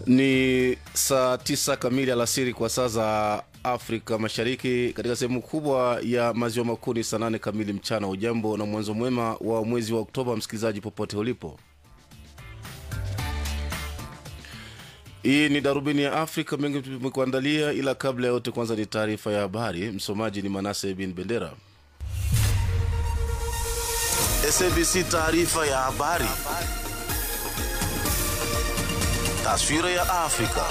Ni saa tisa kamili alasiri kwa saa za Afrika Mashariki. Katika sehemu kubwa ya maziwa makuu ni saa nane kamili mchana. Ujambo na mwanzo mwema wa mwezi wa Oktoba, msikilizaji popote ulipo. Hii ni darubini ya Afrika, mengi tumekuandalia, ila kabla ya yote, kwanza ni taarifa ya habari. Msomaji ni Manase bin Bendera. SABC taarifa ya habari. Taswira ya Afrika.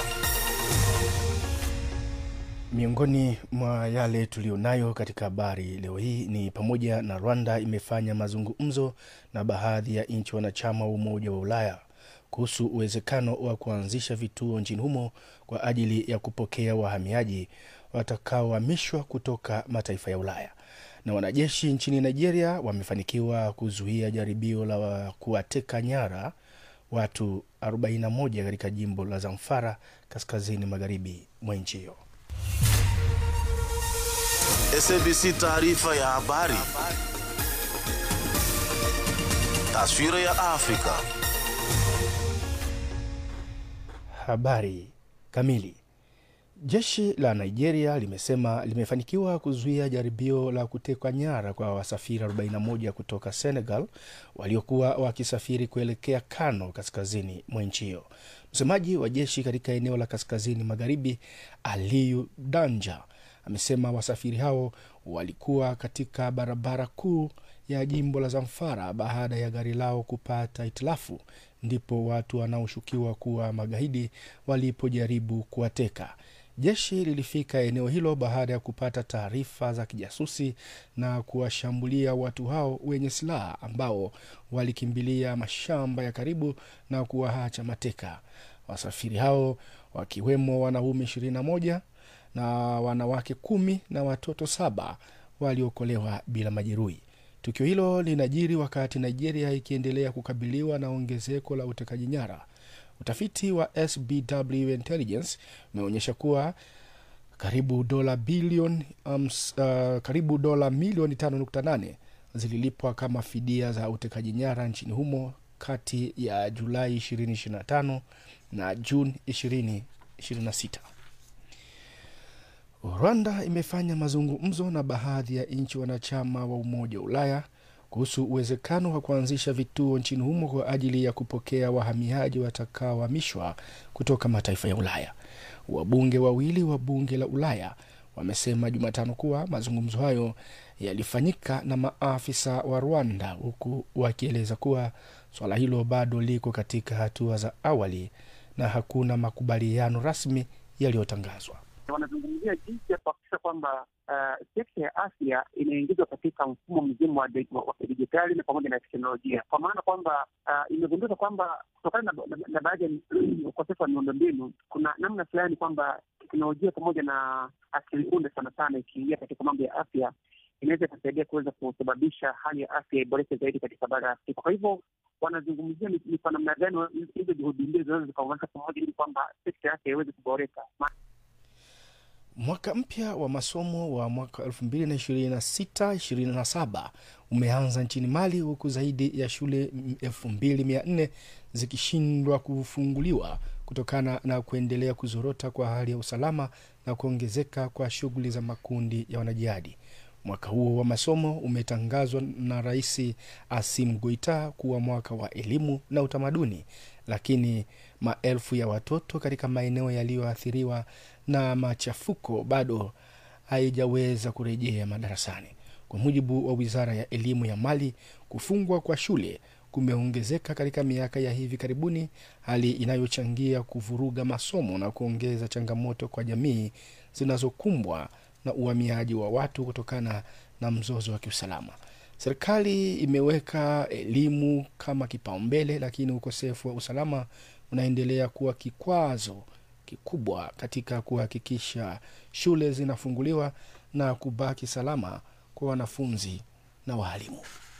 Miongoni mwa yale tuliyonayo katika habari leo hii ni pamoja na Rwanda imefanya mazungumzo na baadhi ya nchi wanachama wa Umoja wa Ulaya kuhusu uwezekano wa kuanzisha vituo nchini humo kwa ajili ya kupokea wahamiaji watakaohamishwa kutoka mataifa ya Ulaya. Na wanajeshi nchini Nigeria wamefanikiwa kuzuia jaribio la kuwateka nyara watu 41 katika jimbo la Zamfara kaskazini magharibi mwa nchi hiyo. SABC taarifa ya habari. Taswira ya Afrika. Habari kamili. Jeshi la Nigeria limesema limefanikiwa kuzuia jaribio la kutekwa nyara kwa wasafiri 41 kutoka Senegal waliokuwa wakisafiri kuelekea Kano, kaskazini mwa nchi hiyo. Msemaji wa jeshi katika eneo la kaskazini magharibi, Aliyu Danja, amesema wasafiri hao walikuwa katika barabara kuu ya jimbo la Zamfara baada ya gari lao kupata hitilafu, ndipo watu wanaoshukiwa kuwa magaidi walipojaribu kuwateka. Jeshi lilifika eneo hilo baada ya kupata taarifa za kijasusi na kuwashambulia watu hao wenye silaha ambao walikimbilia mashamba ya karibu na kuwaacha mateka. Wasafiri hao wakiwemo wanaume 21 na wanawake kumi na watoto saba waliokolewa bila majeruhi. Tukio hilo linajiri wakati Nigeria ikiendelea kukabiliwa na ongezeko la utekaji nyara. Utafiti wa SBW Intelligence umeonyesha kuwa karibu dola bilioni um, uh, karibu dola milioni 5.8 zililipwa kama fidia za utekaji nyara nchini humo kati ya Julai 2025 na Juni 2026. Rwanda imefanya mazungumzo na baadhi ya nchi wanachama wa Umoja wa Ulaya kuhusu uwezekano wa kuanzisha vituo nchini humo kwa ajili ya kupokea wahamiaji watakaohamishwa kutoka mataifa ya Ulaya. Wabunge wawili wa bunge la Ulaya wamesema Jumatano kuwa mazungumzo hayo yalifanyika na maafisa wa Rwanda, huku wakieleza kuwa swala hilo bado liko katika hatua za awali na hakuna makubaliano rasmi yaliyotangazwa. Wanazungumzia jinsi ya kuhakikisha kwamba uh, sekta ya afya inaingizwa katika mfumo mzima wa kidijitali na pamoja na teknolojia, kwa maana kwamba uh, imegunduka kwamba kutokana na, na, na baadhi ya ukosefu wa miundombinu, kuna namna fulani kwamba teknolojia pamoja na akili unde sana sana ikiingia katika mambo ya afya inaweza ikasaidia kuweza kusababisha hali ya afya iboreke zaidi katika bara ya Afrika. Kwa hivyo wanazungumzia ni kwa namna gani hizo juhudi mbili zinaweza zikaunganisha pamoja ili kwamba sekta ya afya iweze kuboreka. Mwaka mpya wa masomo wa mwaka 2026/27 umeanza nchini Mali, huku zaidi ya shule 2400 zikishindwa kufunguliwa kutokana na kuendelea kuzorota kwa hali ya usalama na kuongezeka kwa shughuli za makundi ya wanajihadi. Mwaka huo wa masomo umetangazwa na Rais Asim Goita kuwa mwaka wa elimu na utamaduni, lakini maelfu ya watoto katika maeneo yaliyoathiriwa na machafuko bado haijaweza kurejea madarasani. Kwa mujibu wa wizara ya elimu ya Mali, kufungwa kwa shule kumeongezeka katika miaka ya hivi karibuni, hali inayochangia kuvuruga masomo na kuongeza changamoto kwa jamii zinazokumbwa na uhamiaji wa watu kutokana na mzozo wa kiusalama. Serikali imeweka elimu kama kipaumbele, lakini ukosefu wa usalama unaendelea kuwa kikwazo kikubwa katika kuhakikisha shule zinafunguliwa na kubaki salama kwa wanafunzi na waalimu.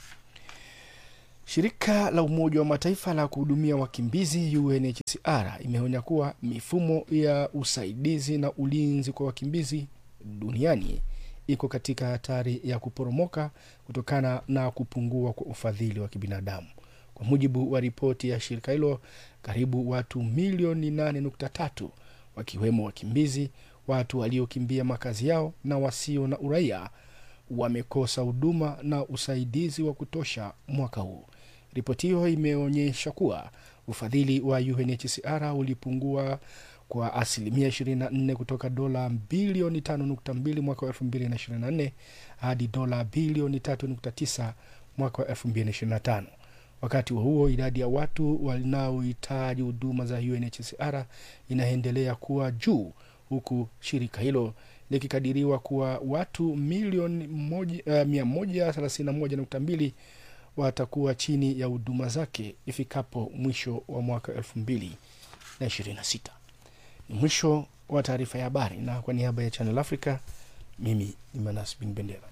Shirika la Umoja wa Mataifa la kuhudumia wakimbizi UNHCR imeonya kuwa mifumo ya usaidizi na ulinzi kwa wakimbizi duniani iko katika hatari ya kuporomoka kutokana na kupungua kwa ufadhili wa kibinadamu. Kwa mujibu wa ripoti ya shirika hilo, karibu watu milioni 8.3 wakiwemo wakimbizi, watu waliokimbia makazi yao na wasio na uraia wamekosa huduma na usaidizi wa kutosha mwaka huu. Ripoti hiyo imeonyesha kuwa ufadhili wa UNHCR ulipungua kwa asilimia 24 kutoka dola bilioni 5.2 mwaka wa 2024 hadi dola bilioni 3.9 mwaka wa 2025. Wakati huo huo, idadi ya watu wanaohitaji huduma za UNHCR inaendelea kuwa juu huku shirika hilo likikadiriwa kuwa watu milioni moja- eh, 131.2 watakuwa chini ya huduma zake ifikapo mwisho wa mwaka 2026. Ni mwisho wa taarifa ya habari, na kwa niaba ya Channel Africa, mimi ni Manas Bin Bendera.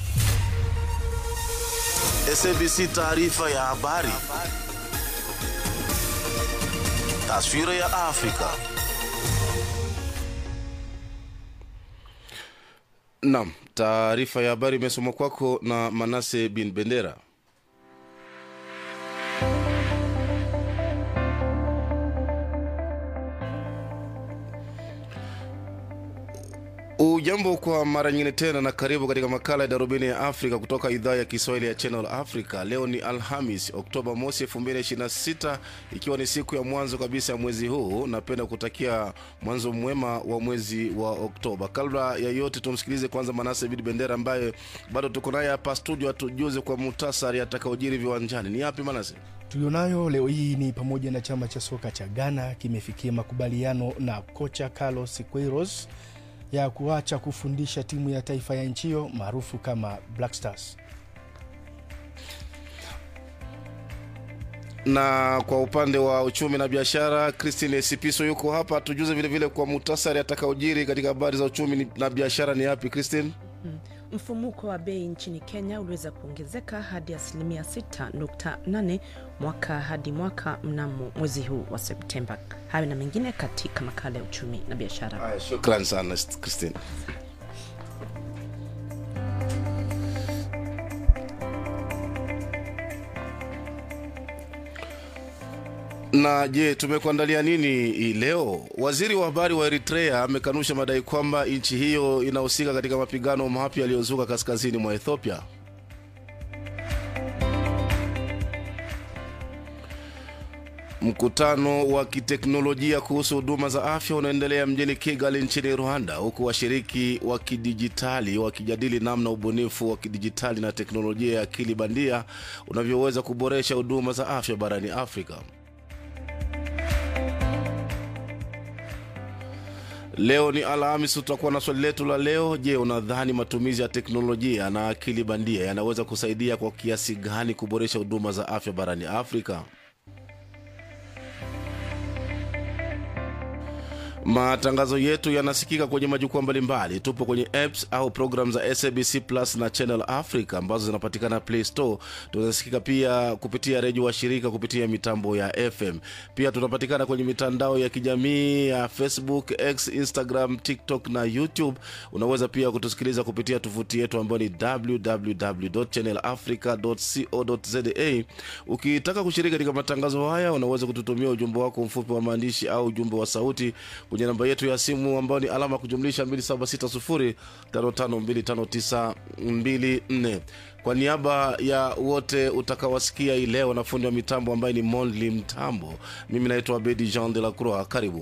SABC taarifa ya habari. Taswira ya Afrika. Naam, taarifa ya habari imesomwa kwako na Manase bin Bendera. Ujambo kwa mara nyingine tena na karibu katika makala ya darubini ya Afrika kutoka idhaa ya Kiswahili ya Channel Africa. Leo ni Alhamis, Oktoba mosi 2026 ikiwa ni siku ya mwanzo kabisa ya mwezi huu. Napenda kutakia mwanzo mwema wa mwezi wa Oktoba. Kabla ya yote, tumsikilize kwanza Manase Bidi Bendera ambaye bado tuko naye hapa studio, atujuze kwa muhtasari atakaojiri viwanjani. Ni yapi Manase? tulionayo leo hii ni pamoja na chama cha soka cha Ghana kimefikia makubaliano na kocha Carlos Queiroz ya kuacha kufundisha timu ya taifa ya nchi hiyo maarufu kama Black Stars. na kwa upande wa uchumi na biashara christine sipiso yuko hapa tujuze vilevile vile kwa muhtasari atakaojiri katika habari za uchumi ni- na biashara ni yapi christine Mfumuko wa bei nchini Kenya uliweza kuongezeka hadi asilimia 6.8 mwaka hadi mwaka mnamo mwezi huu wa Septemba. Hayo na mengine katika makala ya uchumi na biashara. haya shukran sana christine na je tumekuandalia nini hii leo waziri wa habari wa eritrea amekanusha madai kwamba nchi hiyo inahusika katika mapigano mapya yaliyozuka kaskazini mwa ethiopia Mkutano wa kiteknolojia kuhusu huduma za afya unaendelea mjini Kigali nchini Rwanda, huku washiriki wa kidijitali wakijadili namna ubunifu wa kidijitali na teknolojia ya akili bandia unavyoweza kuboresha huduma za afya barani Afrika. Leo ni Alhamis, tutakuwa na swali letu la leo. Je, unadhani matumizi ya teknolojia na akili bandia yanaweza kusaidia kwa kiasi gani kuboresha huduma za afya barani Afrika? Matangazo yetu yanasikika kwenye majukwaa mbalimbali. Tupo kwenye apps au program za SABC Plus na Channel Africa ambazo zinapatikana Play Store. Tunasikika pia kupitia redio wa shirika kupitia mitambo ya FM. Pia tunapatikana kwenye mitandao ya kijamii ya Facebook, X, Instagram, TikTok na YouTube. Unaweza pia kutusikiliza kupitia tovuti yetu ambayo ni www.channelafrica.co.za. Ukitaka kushiriki katika matangazo haya, unaweza kututumia ujumbe wako mfupi wa maandishi au ujumbe wa sauti kwenye namba yetu ya simu ambayo ni alama ya kujumlisha 2760552594 kwa niaba ya wote utakawasikia hii leo na fundi wa mitambo ambaye ni monli mtambo mimi naitwa abedi jean de la croix karibu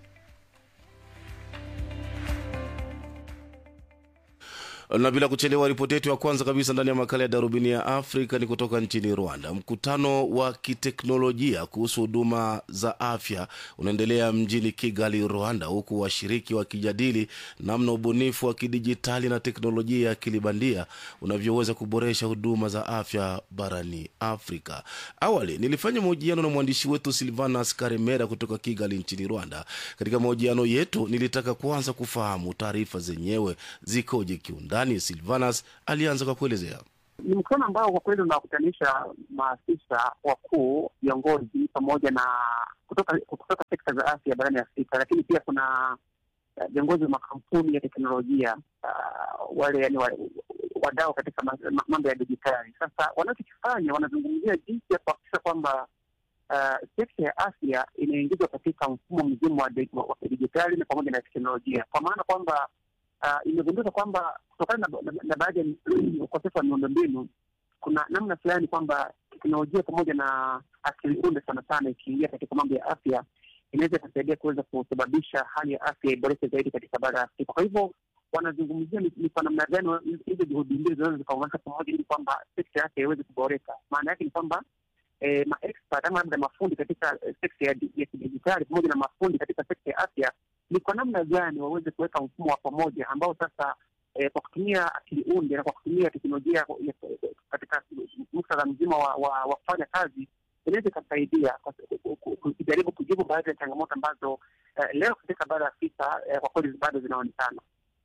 na bila kuchelewa ripoti yetu ya kwanza kabisa ndani ya makala ya darubini ya afrika ni kutoka nchini rwanda mkutano wa kiteknolojia kuhusu huduma za afya unaendelea mjini kigali rwanda huku washiriki wakijadili namna ubunifu wa kidijitali na teknolojia ya akili bandia unavyoweza kuboresha huduma za afya barani afrika awali nilifanya mahojiano na mwandishi wetu silvanas karemera kutoka kigali nchini rwanda katika mahojiano yetu nilitaka kuanza kufahamu taarifa zenyewe zikoje kiundani silvanas alianza kwa kuelezea Ni mkutano ambao kwa kweli unawakutanisha maafisa wakuu, viongozi pamoja na kutoka kutoka sekta za afya barani Afrika, lakini pia kuna uh, viongozi wa makampuni ya teknolojia uh, wale yani wa, wadau katika ma- ma- mambo ya dijitali. Sasa wanachokifanya wanazungumzia jinsi ya kuhakikisha kwamba uh, sekta ya afya inaingizwa katika mfumo mzima wa di- wa wa kidijitali na pamoja na teknolojia, kwa maana kwamba uh, imegundika kwamba kutokana na, na, na baadhi ya ukosefu wa miundombinu kuna namna fulani kwamba teknolojia pamoja na akili unde sana sana ikiingia katika mambo ya afya inaweza ikasaidia kuweza kusababisha hali ya afya iboreke zaidi katika bara ya Afrika. Kwa hivyo wanazungumzia ni ni kwa namna gani wa- hizo juhudi mbili zinaweza zikaunganisha pamoja ili kwamba sekta ya afya iweze kuboreka. Maana yake ni kwamba eh, maexpert ama labda mafundi katika eh, sekta ya di- ya kidijitali pamoja na mafundi katika sekta ya afya ni kwa namna gani waweze kuweka mfumo wa pamoja ambao sasa eh, kwa kutumia akili unde na kwa kutumia teknolojia ya- ya- katika muktadha mzima wa, wa, wa kufanya kazi inaweza ikasaidia kwa- ku- ku- kujaribu kujibu baadhi ya changamoto ambazo eh, leo katika bara ya Afrika eh, kwa kweli bado zinaonekana.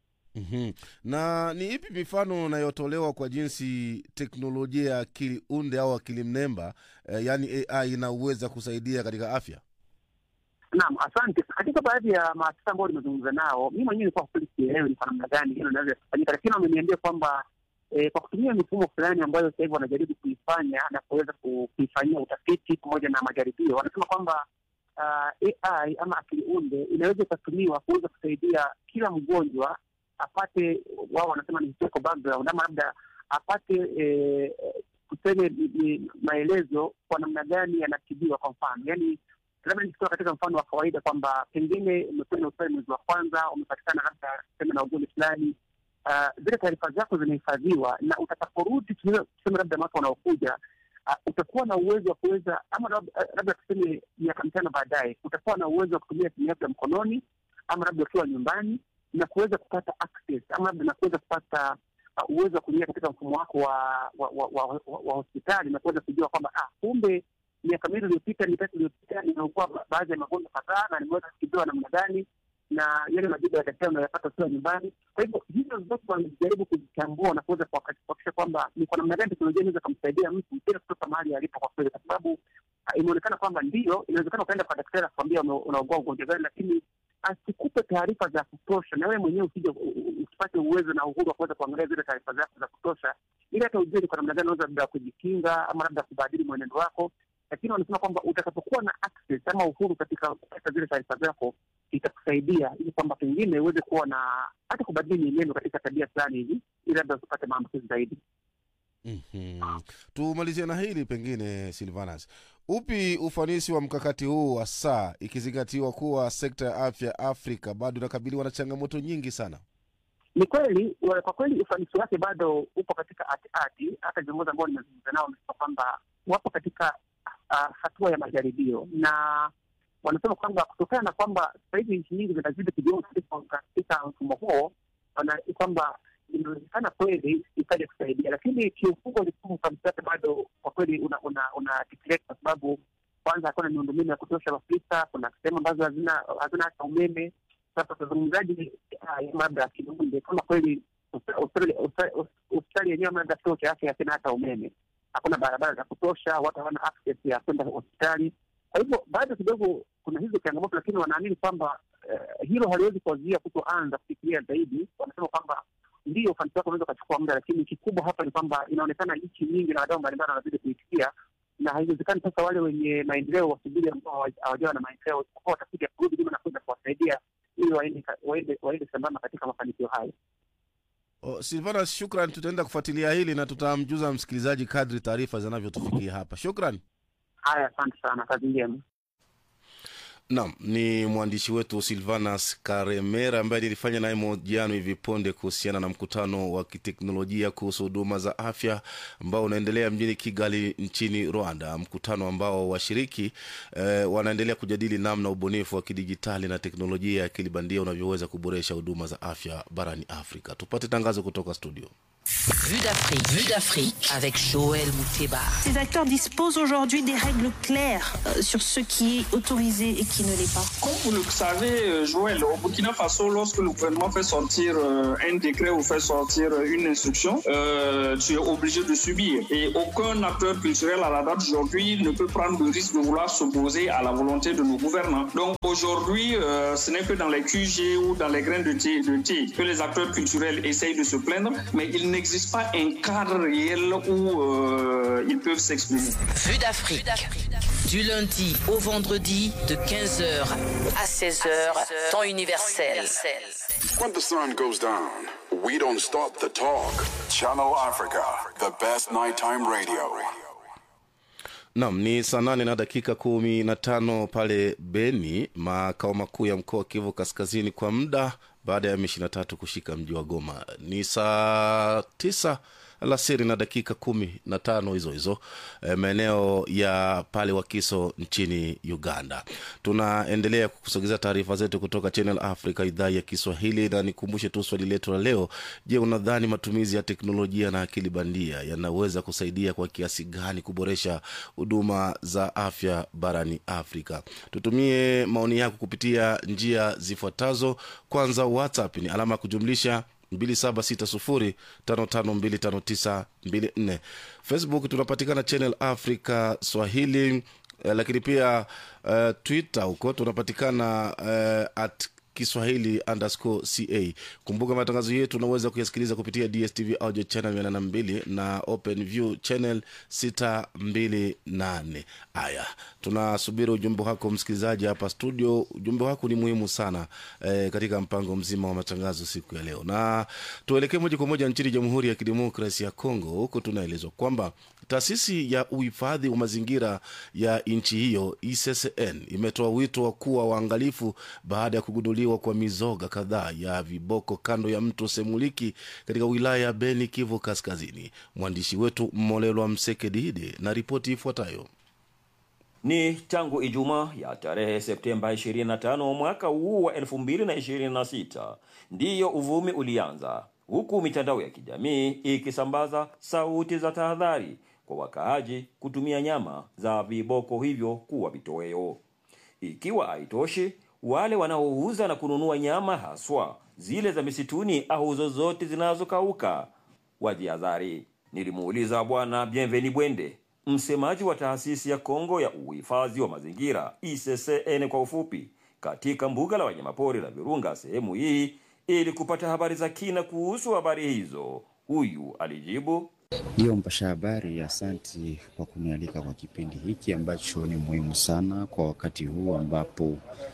mm na ni ipi mifano inayotolewa kwa jinsi teknolojia ya akili unde au akili mnemba eh, yaani ai inaweza kusaidia katika afya Naam, asante. Katika baadhi ya maafisa ambao nimezungumza nao, mi mwenyewe kwa kweli sielewi ni kwa namna gani hilo linaweza kufanyika, lakini wameniambia kwamba eh, kwa kutumia mifumo fulani ambayo sasa hivi wanajaribu kuifanya na kuweza ku- kuifanyia utafiti pamoja na majaribio, wanasema kwamba uh, AI ama akili unde inaweza ikatumiwa kuweza kusaidia kila mgonjwa apate, wao wanasema ni historical background ama labda apate eh, tuseme ni- ni maelezo kwa namna gani yanatibiwa. Kwa mfano, yani labda nikitoa katika mfano wa kawaida kwamba pengine umekwenda hospitali mwezi wa kwanza, umepatikana labda tuseme na ugonjwa fulani, ah, zile taarifa zako zinahifadhiwa, na utakaporudi tuseme tuseme labda mwaka unaokuja ah, utakuwa na uwezo wa kuweza ama labda labda tuseme miaka mitano baadaye, utakuwa na uwezo wa kutumia simu yako ya mkononi ama labda ukiwa nyumbani na kuweza kupata access ama labda na kuweza kupata uh, uwezo wa kuingia katika mfumo wako wa wa, wa, wa, wa, wa hospitali na kuweza kujua kwamba ah, kumbe miaka miwili iliyopita mitatu iliyopita nimeugua ba- baadhi ya magonjwa kadhaa na nimeweza kutibiwa namna gani na yale majibu ya daktari unayopata ukiwa nyumbani. Kwa hivyo hizo zote wanajaribu kuzichambua na kuweza kuhakikisha kuhakikisha kwamba ni kwa namna gani teknolojia inaweza kumsaidia mtu bila kutoka mahali alipo, kwa kweli, kwa sababu ah, imeonekana kwamba ndio inawezekana ukaenda kwa daktari akwambia ume- unaugua ugonjwa gani, lakini asikupe taarifa za kutosha, na wewe mwenyewe usije u- u- usipate uwezo na uhuru wa kuweza kuangalia zile taarifa zako za kutosha, ili hata ujue ni kwa namna gani unaweza labda kujikinga ama labda kubadili mwenendo wako. Lakini wanasema kwamba utakapokuwa na access ama uhuru katika kupata zile taarifa zako itakusaidia ili kwamba pengine uweze kuwa na hata kubadili mienendo katika tabia fulani hivi, ili labda usipate maambukizi zaidi. mm tumalizie na hili pengine silvanas upi ufanisi wa mkakati huu wa saa ikizingatiwa kuwa sekta ya afya afrika bado inakabiliwa na changamoto nyingi sana Ni kweli wa- kwa kweli ufanisi wake bado upo katika ati hata viongozi ambao nimezungumza nao wamesema kwamba wapo katika uh, hatua ya majaribio na wanasema kwamba kutokana na kwamba sasa hivi nchi nyingi zinazidi kujiunga katika katika mfumo huo, wana- kwamba inawezekana kweli ikaja kusaidia, lakini kiufungo mfumo ufanisi wake bado kwa kweli una una, una deteriorate kwa sababu kwanza hakuna miundombinu ya kutosha Afrika. Kuna sehemu ambazo hazina hazina hata umeme. Sasa wazungumzaji labda kiunde kama kweli hospitali- hospitali hospitali yenyewe labda kituo cha afya hakina hata umeme, hakuna barabara za kutosha, watu hawana access ya kwenda hospitali. Kwa hivyo bado kidogo kuna hizo changamoto, lakini wanaamini kwamba eh, hilo haliwezi kuwazuia kutoanza kufikiria zaidi. Wanasema kwamba ndio ufanisi wake unaweza ukachukua muda, lakini kikubwa hapa ni kwamba inaonekana nchi nyingi na wadau mbalimbali wanazidi kuitikia, na haiwezekani sasa wale wenye maendeleo wasubiri ambao hawa- hawajawa na maendeleo, isipokuwa watakuja kurudi nyuma na kuweza kuwasaidia ili waende waende waende sambamba katika mafanikio hayo. O, silvanas shukran tutaenda kufuatilia hili na tutamjuza msikilizaji kadri taarifa zinavyotufikia hapa shukran Haya, asante sana, kazi njema. Naam, ni mwandishi wetu Silvanas Karemera ambaye nilifanya naye mahojiano hivi punde kuhusiana na mkutano wa kiteknolojia kuhusu huduma za afya ambao unaendelea mjini Kigali nchini Rwanda, mkutano ambao washiriki eh, wanaendelea kujadili namna ubunifu wa kidijitali na teknolojia ya akili bandia unavyoweza kuboresha huduma za afya barani Afrika. Tupate tangazo kutoka studio. Vue d'Afrique. Vue d'Afrique avec Joël Mouteba. Ces acteurs disposent aujourd'hui des règles claires euh, sur ce qui est autorisé et qui ne l'est pas. Comme vous le savez, euh, Joël, au Burkina Faso, lorsque le gouvernement fait sortir euh, un décret ou fait sortir euh, une instruction, euh, tu es obligé de subir. Et aucun acteur culturel à la date d'aujourd'hui ne peut prendre le risque de vouloir s'opposer à la volonté de nos gouvernants. Donc aujourd'hui, euh, ce n'est que dans les QG ou dans les grains de thé, de thé que les acteurs culturels essayent de se plaindre, mais il n'existe pas un cadre réel où euh, ils peuvent s'exprimer. Vue d'Afrique. Du lundi au vendredi de 15h à 16h, temps universel. When the sun goes down, we don't stop the talk. Channel Africa, the best nighttime radio. Nam ni saa nane na dakika kumi na tano pale Beni, makao makuu ya mkoa wa Kivu Kaskazini, kwa muda baada ya M23 kushika mji wa Goma. Ni saa tisa alasiri na dakika kumi na tano hizo hizo e, maeneo ya pale Wakiso nchini Uganda. Tunaendelea kukusogezea taarifa zetu kutoka Channel Africa idhaa ya Kiswahili, na nikumbushe tu swali letu la leo. Je, unadhani matumizi ya teknolojia na akili bandia yanaweza kusaidia kwa kiasi gani kuboresha huduma za afya barani Afrika? Tutumie maoni yako kupitia njia zifuatazo. Kwanza, WhatsApp ni alama ya kujumlisha 2760552594 facebook tunapatikana channel africa swahili eh, lakini pia eh, twitter huko tunapatikana eh, at kiswahili underscore ca kumbuka matangazo yetu unaweza kuyasikiliza kupitia dstv audio channel 82 na open view channel 628 haya tunasubiri ujumbe wako msikilizaji hapa studio ujumbe wako ni muhimu sana eh, katika mpango mzima wa matangazo siku ya leo na tuelekee moja kwa moja nchini jamhuri ya kidemokrasi ya congo huku tunaelezwa kwamba taasisi ya uhifadhi wa mazingira ya nchi hiyo ICCN imetoa wito wa kuwa waangalifu baada ya kugunduliwa kwa mizoga kadhaa ya viboko kando ya mto Semuliki katika wilaya ya Beni, Kivu Kaskazini. Mwandishi wetu Mmolelwa Msekedide na ripoti ifuatayo. Ni tangu Ijumaa ya tarehe Septemba 25 mwaka huu wa 2026 ndiyo uvumi ulianza, huku mitandao ya kijamii ikisambaza sauti za tahadhari kwa wakaaji kutumia nyama za viboko hivyo kuwa vitoweo. Ikiwa haitoshi, wale wanaouza na kununua nyama haswa zile za misituni au zozote zinazokauka wajihadhari. Nilimuuliza Bwana Bienveni Bwende, msemaji wa taasisi ya Kongo ya uhifadhi wa mazingira ICCN kwa ufupi, katika mbuga la wanyamapori la Virunga sehemu hii, ili kupata habari za kina kuhusu habari hizo. Huyu alijibu: Ndiyo mpasha habari, asanti kwa kunialika kwa kipindi hiki ambacho ni muhimu sana kwa wakati huu ambapo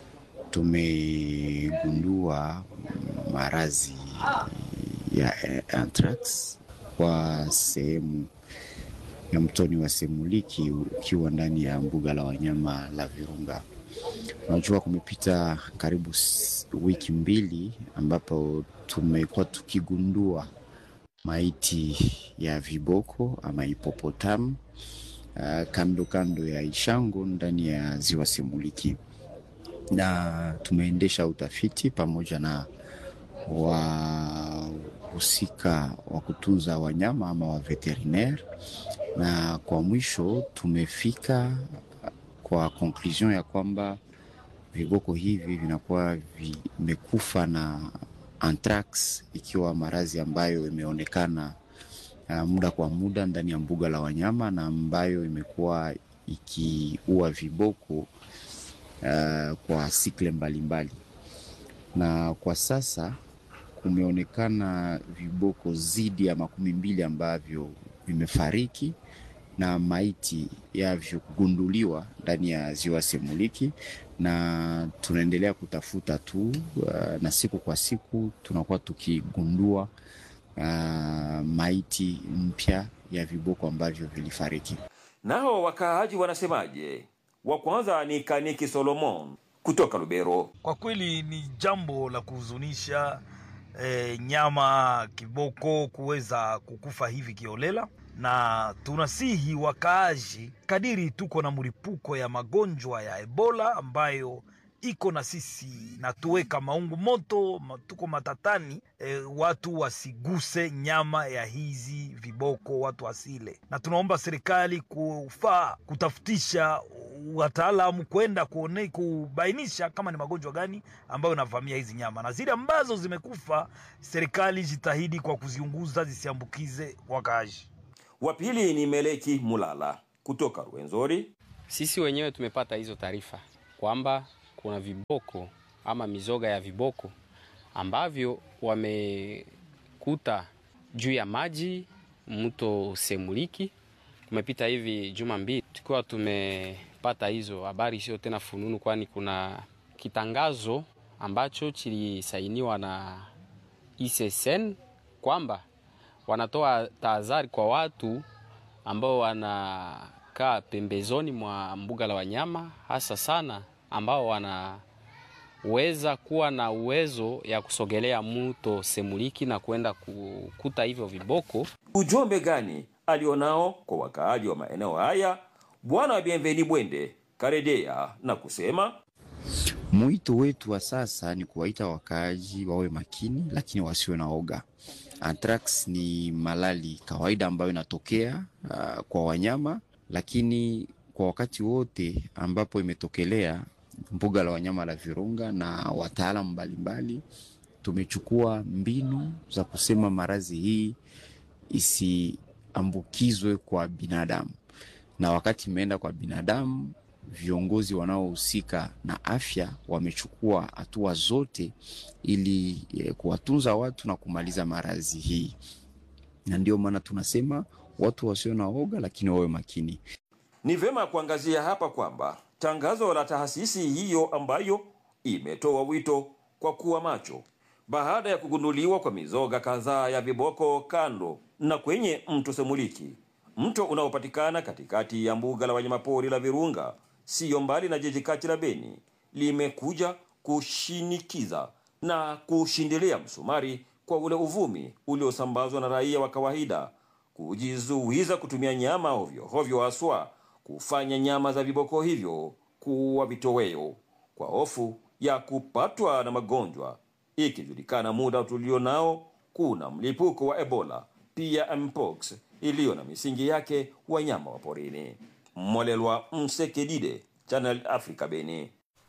tumegundua maradhi ya anthrax kwa sehemu ya mtoni wa Semuliki ukiwa ndani ya mbuga la wanyama la Virunga. Unajua, kumepita karibu wiki mbili ambapo tumekuwa tukigundua maiti ya viboko ama hipopotamu uh, kando kando ya Ishango ndani ya ziwa Semuliki, na tumeendesha utafiti pamoja na wahusika wa kutunza wanyama ama wa veterinaire, na kwa mwisho tumefika kwa conclusion ya kwamba viboko hivi vinakuwa vimekufa na anthrax ikiwa maradhi ambayo imeonekana uh, muda kwa muda ndani ya mbuga la wanyama na ambayo imekuwa ikiua viboko uh, kwa sikle mbalimbali mbali. Na kwa sasa kumeonekana viboko zidi ya makumi mbili ambavyo vimefariki na maiti yavyo kugunduliwa ndani ya ziwa Semuliki na tunaendelea kutafuta tu uh, na siku kwa siku tunakuwa tukigundua uh, maiti mpya ya viboko ambavyo vilifariki. Nao wakaaji wanasemaje? Wa kwanza ni Kaniki Solomon kutoka Lubero. Kwa kweli ni jambo la kuhuzunisha e, nyama kiboko kuweza kukufa hivi kiolela na tunasihi wakaaji, kadiri tuko na mlipuko ya magonjwa ya Ebola ambayo iko na sisi na tuweka maungu moto, tuko matatani e, watu wasiguse nyama ya hizi viboko, watu wasile, na tunaomba serikali kufaa kutafutisha wataalamu kwenda kuone kubainisha kama ni magonjwa gani ambayo inavamia hizi nyama, na zile ambazo zimekufa, serikali jitahidi kwa kuziunguza zisiambukize wakaaji. Wa pili ni Meleki Mulala kutoka Rwenzori. Sisi wenyewe tumepata hizo taarifa kwamba kuna viboko ama mizoga ya viboko ambavyo wamekuta juu ya maji mto Semuliki. Kumepita hivi juma mbili tukiwa tumepata hizo habari, sio tena fununu, kwani kuna kitangazo ambacho kilisainiwa na ICCN kwamba wanatoa tahadhari kwa watu ambao wanakaa pembezoni mwa mbuga la wanyama, hasa sana ambao wanaweza kuwa na uwezo ya kusogelea mto Semuliki na kwenda kukuta hivyo viboko. Ujumbe gani alionao kwa wakaaji wa maeneo haya? Bwana Bienveni Bwende karedea na kusema Mwito wetu wa sasa ni kuwaita wakaaji wawe makini, lakini wasiwe na oga. Anthrax ni malali kawaida ambayo inatokea uh, kwa wanyama, lakini kwa wakati wote ambapo imetokelea mbuga la wanyama la Virunga na wataalamu mbalimbali tumechukua mbinu za kusema maradhi hii isiambukizwe kwa binadamu, na wakati imeenda kwa binadamu viongozi wanaohusika na afya wamechukua hatua zote ili eh, kuwatunza watu na kumaliza maradhi hii, na ndio maana tunasema watu wasio na oga, lakini wawe makini. Ni vema kuangazia hapa kwamba tangazo la taasisi hiyo ambayo imetoa wito kwa kuwa macho baada ya kugunduliwa kwa mizoga kadhaa ya viboko kando na kwenye mto Semuliki, mto unaopatikana katikati ya mbuga la wanyamapori la Virunga, siyo mbali na jiji kati la Beni, limekuja kushinikiza na kushindilia msumari kwa ule uvumi uliosambazwa na raia wa kawaida kujizuiza kutumia nyama ovyo ovyo, haswa kufanya nyama za viboko hivyo kuwa vitoweo kwa hofu ya kupatwa na magonjwa, ikijulikana muda tulio nao kuna mlipuko wa Ebola pia mpox iliyo na misingi yake wanyama wa porini. Molelwa Msekedide, Channel Africa, Beni.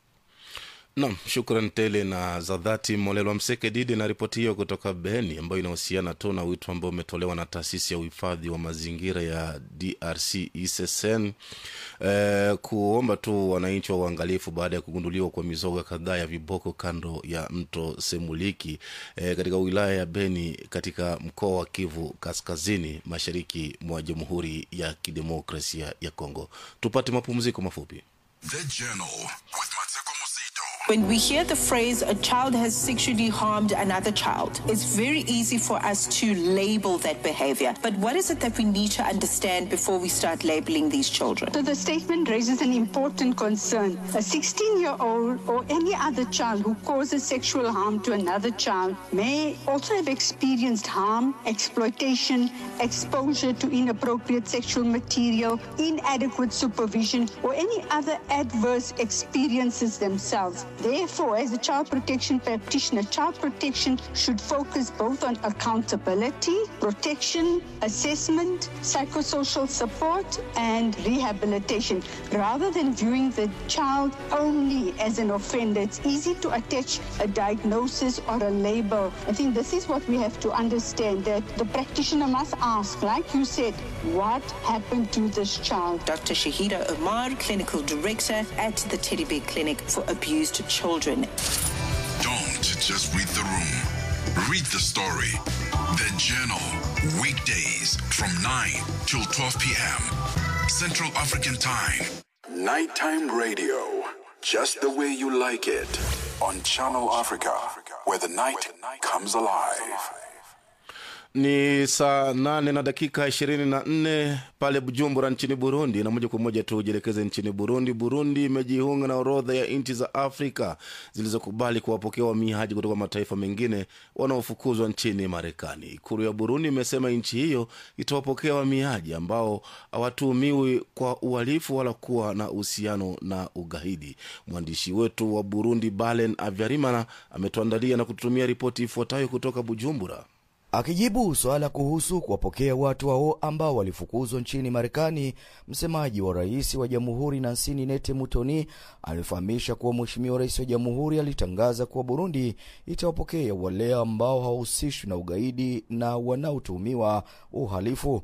Nam, shukran tele na za dhati Molelwa Mseke Didi na ripoti hiyo kutoka Beni, ambayo inahusiana tu na wito ambao umetolewa na taasisi ya uhifadhi wa mazingira ya DRC ICCN eh, kuomba tu wananchi wa uangalifu baada ya kugunduliwa kwa mizoga kadhaa ya viboko kando ya mto Semuliki eh, katika wilaya ya Beni katika mkoa wa Kivu Kaskazini, mashariki mwa Jamhuri ya Kidemokrasia ya Kongo. Tupate mapumziko mafupi. The Journal with Mateko Musito. When we hear the phrase a child has sexually harmed another child, it's very easy for us to label that behavior. But what is it that we need to understand before we start labeling these children? So the statement raises an important concern. A 16 year old or any other child who causes sexual harm to another child may also have experienced harm, exploitation, exposure to inappropriate sexual material, inadequate supervision, or any other adverse experiences themselves. Therefore, as a child protection practitioner, child protection should focus both on accountability, protection, assessment, psychosocial support, and rehabilitation. Rather than viewing the child only as an offender, it's easy to attach a diagnosis or a label. I think this is what we have to understand that the practitioner must ask, like you said, what happened to this child? Dr. Shahida Omar, Clinical Director at the Teddy Bear Clinic for Abused Children. Don't just read the room. Read the story. The Journal. Weekdays from 9 till 12 p.m. Central African Time. Nighttime radio. Just the way you like it. On Channel Africa, where the night comes alive. ni saa nane na dakika ishirini na nne pale bujumbura nchini burundi na moja kwa moja tujielekeze nchini burundi burundi imejiunga na orodha ya nchi za afrika zilizokubali kuwapokea wahamiaji kutoka mataifa mengine wanaofukuzwa nchini marekani ikulu ya burundi imesema nchi hiyo itawapokea wahamiaji ambao hawatuhumiwi kwa uhalifu wala kuwa na uhusiano na ugaidi mwandishi wetu wa burundi balen avyarimana ametuandalia na kututumia ripoti ifuatayo kutoka bujumbura Akijibu swala kuhusu kuwapokea watu hao ambao walifukuzwa nchini Marekani, msemaji wa rais wa jamhuri Nancy Ninete Mutoni alifahamisha kuwa mheshimiwa rais wa jamhuri alitangaza kuwa Burundi itawapokea wale ambao hawahusishwi na ugaidi na wanaotuhumiwa uhalifu.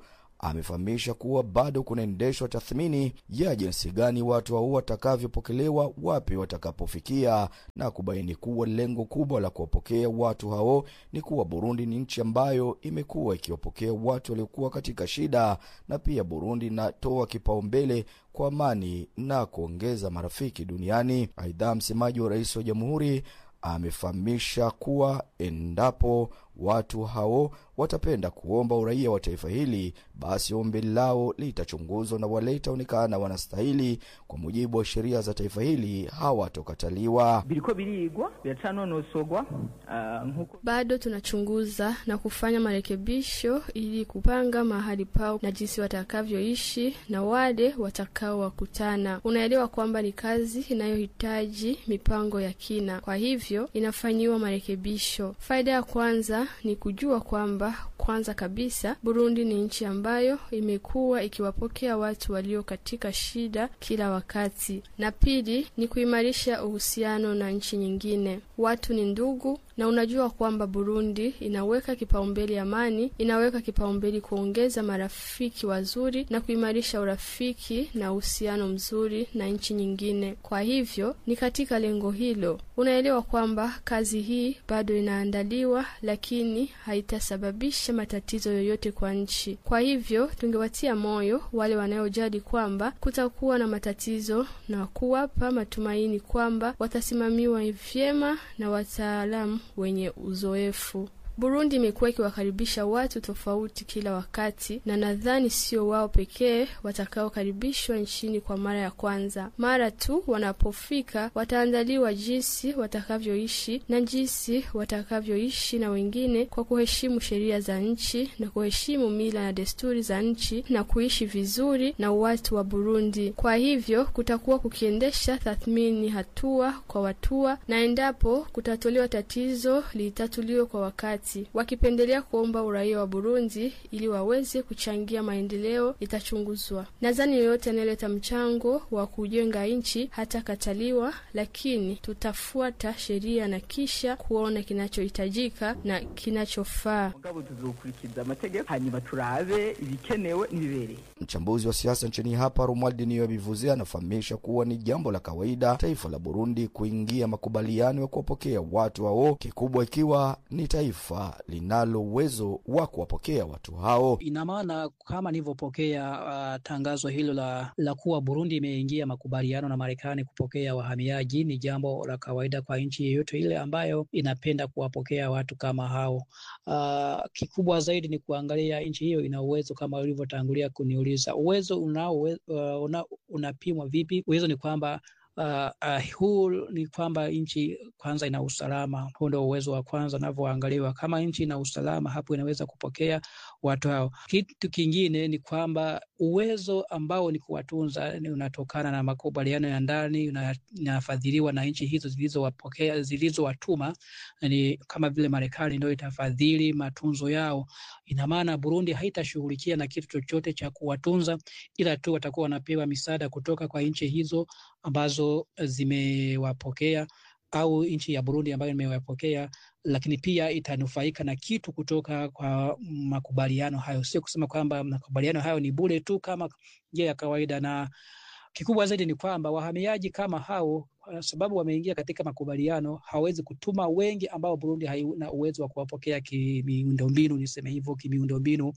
amefahamisha kuwa bado kunaendeshwa tathmini ya jinsi gani watu hao watakavyopokelewa, wapi watakapofikia, na kubaini kuwa lengo kubwa la kuwapokea watu hao ni kuwa Burundi ni nchi ambayo imekuwa ikiwapokea watu waliokuwa katika shida, na pia Burundi inatoa kipaumbele kwa amani na kuongeza marafiki duniani. Aidha, msemaji wa rais wa jamhuri amefahamisha kuwa endapo watu hao watapenda kuomba uraia wa taifa hili, basi ombi lao litachunguzwa na wale itaonekana wanastahili kwa mujibu wa sheria za taifa hili hawatokataliwa. biriko birigwa biracanonosogwa uh, nkuko bado tunachunguza na kufanya marekebisho ili kupanga mahali pao na jinsi watakavyoishi na wale watakaowakutana. Unaelewa kwamba ni kazi inayohitaji mipango ya kina, kwa hivyo inafanyiwa marekebisho. Faida ya kwanza ni kujua kwamba kwanza kabisa Burundi ni nchi ambayo imekuwa ikiwapokea watu walio katika shida kila wakati, na pili ni kuimarisha uhusiano na nchi nyingine. Watu ni ndugu, na unajua kwamba Burundi inaweka kipaumbele amani, inaweka kipaumbele kuongeza marafiki wazuri na kuimarisha urafiki na uhusiano mzuri na nchi nyingine. Kwa hivyo ni katika lengo hilo, unaelewa kwamba kazi hii bado inaandaliwa, lakini haitasababisha matatizo yoyote kwa nchi. Kwa hivyo tungewatia moyo wale wanaojali kwamba kutakuwa na matatizo na kuwapa matumaini kwamba watasimamiwa vyema na wataalamu wenye uzoefu. Burundi imekuwa ikiwakaribisha watu tofauti kila wakati, na nadhani sio wao pekee watakaokaribishwa nchini kwa mara ya kwanza. Mara tu wanapofika, wataandaliwa jinsi watakavyoishi na jinsi watakavyoishi na wengine kwa kuheshimu sheria za nchi na kuheshimu mila na desturi za nchi na kuishi vizuri na watu wa Burundi. Kwa hivyo kutakuwa kukiendesha tathmini hatua kwa hatua, na endapo kutatolewa tatizo litatuliwe kwa wakati wakipendelea kuomba uraia wa Burundi ili waweze kuchangia maendeleo itachunguzwa. Nadhani yoyote anayeleta mchango wa kujenga nchi hatakataliwa, lakini tutafuata sheria na kisha kuona kinachohitajika na kinachofaa. mugabo tuzokurikiza amategeko hanyuma turabe ibikenewe n'ibibereye Mchambuzi wa siasa nchini hapa Romuald Niyobivuze anafahamisha kuwa ni jambo la kawaida taifa la Burundi kuingia makubaliano ya kuwapokea watu hao, kikubwa ikiwa ni taifa linalo uwezo wa kuwapokea watu hao. Ina maana kama nilivyopokea uh, tangazo hilo la, la kuwa Burundi imeingia makubaliano na Marekani kupokea wahamiaji, ni jambo la kawaida kwa nchi yeyote ile ambayo inapenda kuwapokea watu kama hao. Uh, kikubwa zaidi ni kuangalia nchi hiyo ina uwezo kama ulivyotangulia kuniuliza, uwezo unao uh, una, unapimwa vipi? Uwezo ni kwamba Uh, uh, huu ni kwamba nchi kwanza ina usalama. Huu ndio uwezo wa kwanza unavyoangaliwa. Kama nchi ina usalama, hapo inaweza kupokea watu hao. Kitu kingine ni kwamba uwezo ambao ni kuwatunza ni unatokana na makubaliano ya ndani, inafadhiliwa na nchi hizo zilizowapokea zilizowatuma, ni kama vile Marekani ndio itafadhili matunzo yao. Ina maana Burundi haitashughulikia na kitu chochote cha kuwatunza, ila tu watakuwa wanapewa misaada kutoka kwa nchi hizo ambazo zimewapokea au nchi ya Burundi ambayo imewapokea, lakini pia itanufaika na kitu kutoka kwa makubaliano hayo. Sio kusema kwamba makubaliano hayo ni bure tu kama njia ya kawaida, na kikubwa zaidi ni kwamba wahamiaji kama hao, kwa sababu wameingia katika makubaliano, hawezi kutuma wengi ambao Burundi haina uwezo wa kuwapokea kimiundombinu, niseme hivyo, kimiundombinu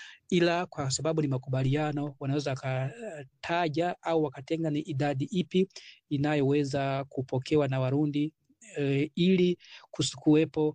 ila kwa sababu ni makubaliano, wanaweza wakataja au wakatenga ni idadi ipi inayoweza kupokewa na Warundi e, ili kusikuwepo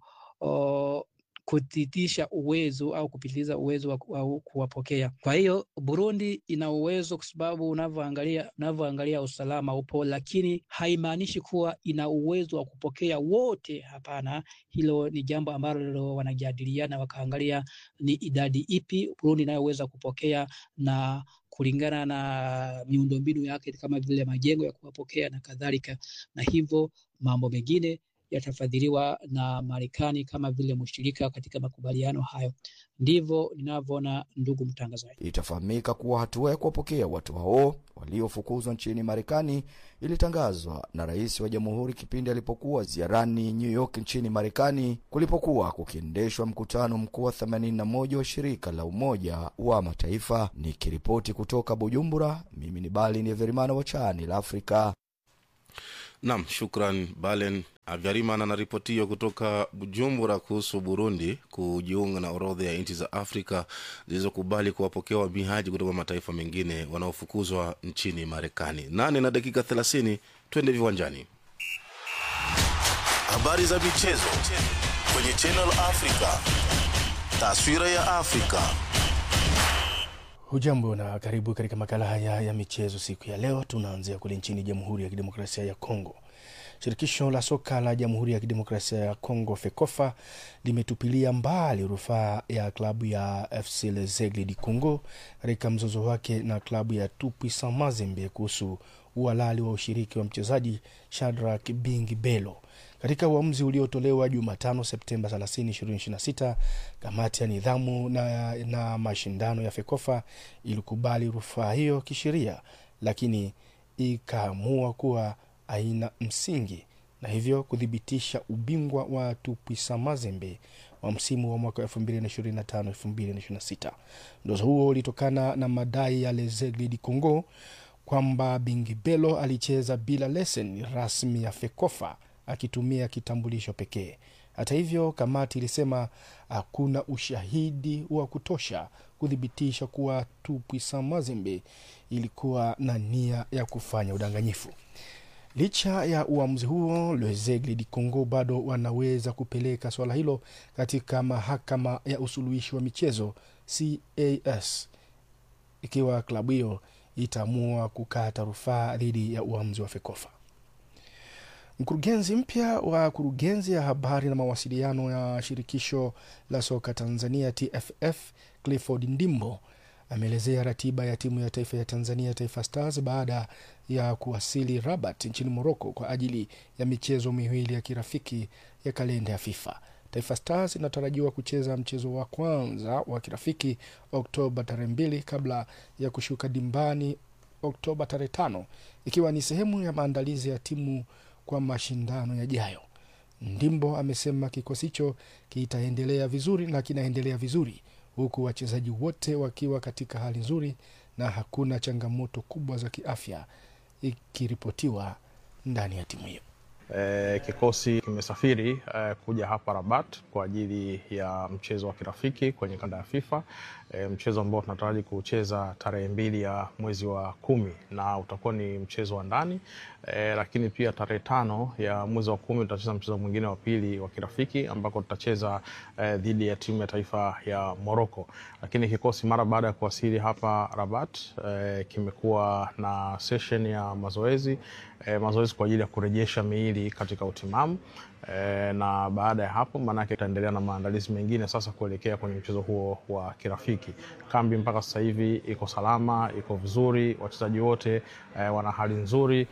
kutitisha uwezo au kupitiliza uwezo wa, wa kuwapokea. Kwa hiyo Burundi ina uwezo, kwa sababu unavyoangalia unavyoangalia usalama upo, lakini haimaanishi kuwa ina uwezo wa kupokea wote. Hapana, hilo ni jambo ambalo wanajadiliana, wakaangalia ni idadi ipi Burundi inayoweza kupokea na kulingana na miundombinu yake kama vile majengo ya kuwapokea na kadhalika, na hivyo mambo mengine yatafadhiliwa na Marekani kama vile mshirika katika makubaliano hayo. Ndivyo ninavyoona, ndugu mtangazaji. Itafahamika kuwa hatua ya kuwapokea watu hao waliofukuzwa nchini Marekani ilitangazwa na rais wa jamhuri kipindi alipokuwa ziarani New York nchini Marekani, kulipokuwa kukiendeshwa mkutano mkuu wa 81 wa shirika la Umoja wa Mataifa. Nikiripoti kutoka Bujumbura, mimi ni Bali Verimana wa Chani la Afrika. Nam, shukran Balen Avyarimana na ripoti hiyo kutoka Bujumbura kuhusu Burundi kujiunga na orodha ya nchi za Afrika zilizokubali kuwapokea wahamiaji kutoka mataifa mengine wanaofukuzwa nchini Marekani. Nane na dakika 30, twende viwanjani. Habari za michezo kwenye Channel Africa. Taswira ya Afrika. Hujambo na karibu katika makala haya ya michezo siku ya leo. Tunaanzia kule nchini Jamhuri ya Kidemokrasia ya Kongo. Shirikisho la soka la Jamhuri ya Kidemokrasia ya Kongo, FEKOFA, limetupilia mbali rufaa ya klabu ya FC Lezegle di Congo katika mzozo wake na klabu ya Tupuisan Mazembe kuhusu uhalali wa ushiriki wa mchezaji Shadrack Bingi Belo. Katika uamuzi uliotolewa Jumatano Septemba 30, 2026, kamati ya nidhamu na, na mashindano ya FEKOFA ilikubali rufaa hiyo kisheria, lakini ikaamua kuwa haina msingi na hivyo kuthibitisha ubingwa wa Tupuisa Mazembe wa msimu wa mwaka 2025-2026. Mzozo huo ulitokana na madai ya Lezegle di Congo kwamba Bingibelo alicheza bila leseni rasmi ya FEKOFA akitumia kitambulisho pekee. Hata hivyo, kamati ilisema hakuna ushahidi wa kutosha kuthibitisha kuwa Tupuisa Mazembe ilikuwa na nia ya kufanya udanganyifu. Licha ya uamuzi huo, Lezegle di Congo bado wanaweza kupeleka swala hilo katika mahakama ya usuluhishi wa michezo CAS ikiwa klabu hiyo itaamua kukata rufaa dhidi ya uamuzi wa FEKOFA. Mkurugenzi mpya wa kurugenzi ya habari na mawasiliano ya shirikisho la soka Tanzania TFF Clifford Ndimbo ameelezea ratiba ya timu ya taifa ya Tanzania Taifa Stars baada ya kuwasili Rabat nchini Morocco kwa ajili ya michezo miwili ya kirafiki ya kalenda ya FIFA. Taifa Stars inatarajiwa kucheza mchezo wa kwanza wa kirafiki Oktoba tarehe mbili kabla ya kushuka dimbani Oktoba tarehe tano ikiwa ni sehemu ya maandalizi ya timu kwa mashindano yajayo. Ndimbo amesema kikosi hicho kitaendelea vizuri na kinaendelea vizuri huku wachezaji wote wakiwa katika hali nzuri na hakuna changamoto kubwa za kiafya ikiripotiwa ndani ya timu hiyo. E, kikosi kimesafiri e, kuja hapa Rabat kwa ajili ya mchezo wa kirafiki kwenye kanda ya FIFA e, mchezo ambao tunataraji kucheza tarehe mbili ya mwezi wa kumi na utakuwa ni mchezo wa ndani e, lakini pia tarehe tano ya mwezi wa kumi tutacheza mchezo mwingine wa pili wa kirafiki ambako tutacheza e, dhidi ya timu ya taifa ya Morocco. Lakini kikosi mara baada ya kuwasili hapa Rabat e, kimekuwa na session ya mazoezi e, mazoezi kwa ajili ya kurejesha miili katika utimamu e, na baada ya hapo maanake itaendelea na maandalizi mengine sasa kuelekea kwenye mchezo huo wa kirafiki. Kambi mpaka sasa hivi iko salama, iko vizuri, wachezaji wote e, wana hali nzuri.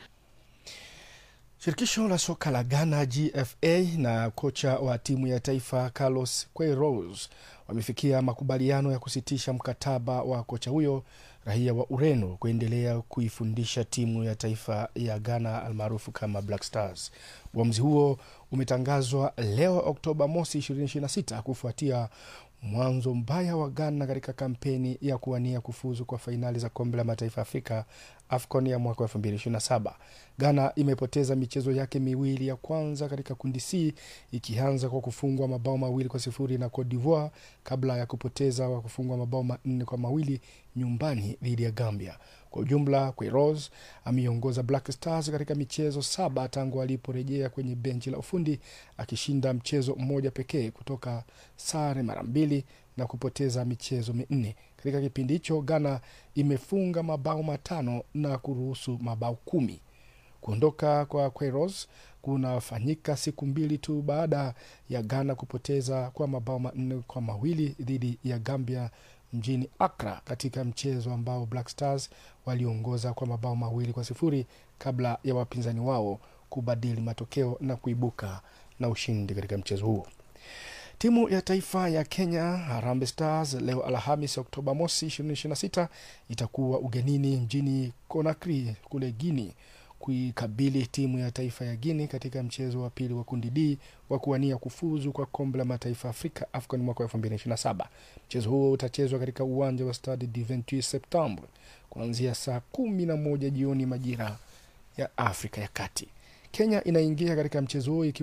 Shirikisho la soka la Ghana GFA na kocha wa timu ya taifa Carlos Queiroz wamefikia makubaliano ya kusitisha mkataba wa kocha huyo raia wa Ureno kuendelea kuifundisha timu ya taifa ya Ghana almaarufu kama Black Stars. Uamuzi huo umetangazwa leo Oktoba mosi 2026 kufuatia mwanzo mbaya wa Ghana katika kampeni ya kuwania kufuzu kwa fainali za kombe la mataifa Afrika AFCON ya mwaka 2027. Ghana imepoteza michezo yake miwili ya kwanza katika kundi C ikianza kwa kufungwa mabao mawili kwa sifuri na Cote d'Ivoire kabla ya kupoteza kwa kufungwa mabao manne kwa mawili nyumbani dhidi ya Gambia. Kwa ujumla, Queiroz ameiongoza Black Stars katika michezo saba tangu aliporejea kwenye benchi la ufundi akishinda mchezo mmoja pekee kutoka sare mara mbili na kupoteza michezo minne. Katika kipindi hicho, Ghana imefunga mabao matano na kuruhusu mabao kumi. Kuondoka kwa Queiroz kunafanyika siku mbili tu baada ya Ghana kupoteza kwa mabao manne kwa mawili dhidi ya Gambia mjini Accra katika mchezo ambao Black Stars waliongoza kwa mabao mawili kwa sifuri kabla ya wapinzani wao kubadili matokeo na kuibuka na ushindi katika mchezo huo. Timu ya taifa ya Kenya Harambee Stars leo Alhamis Oktoba mosi 2026 itakuwa ugenini mjini Conakry kule Guinea kuikabili timu ya taifa ya Guinea katika mchezo wa pili wa kundi D wa kuwania kufuzu kwa kombe la mataifa Afrika AFCON mwaka 2027. Mchezo huo utachezwa katika uwanja wa Stade du 28 Septembre kuanzia saa kumi na moja jioni majira ya Afrika ya Kati. Kenya inaingia katika mchezo huo ikiwa